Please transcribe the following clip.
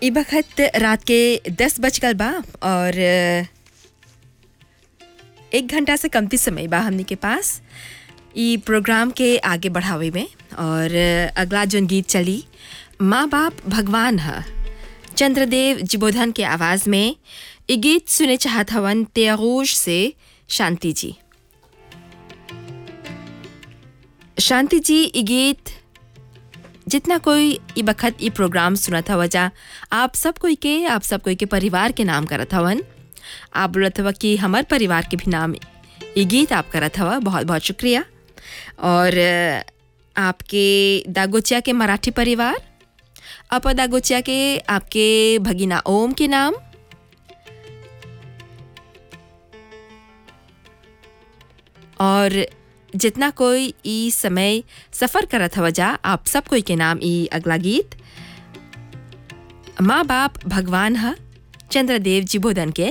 ई बखत रात के दस बज गल बा और अ, एक घंटा से कमती समय बा हमनी के पास ई प्रोग्राम के आगे बढ़ावे में और अ, अगला जोन गीत चली माँ बाप भगवान ह चंद्रदेव जिबोधन के आवाज़ में ई गीत सुने चाहत हवन त्यागोश से शांति जी शांति जी ई गीत जितना कोई ई बखत ई प्रोग्राम सुनत हवा जा आप सब कोई के आप सब कोई के परिवार के नाम करत हवन आप बोलत हवा कि हमार परिवार के भी नाम ई गीत आप करत हवा बहुत बहुत शुक्रिया और अ, आपके दागोचिया के मराठी परिवार अपा दागोचिया के आपके भगीना ओम के नाम और जितना कोई ई समय सफ़र करत हवा जा आप सब कोई के नाम ई अगला गीत माँ बाप भगवान ह चंद्रदेव जी बोधन के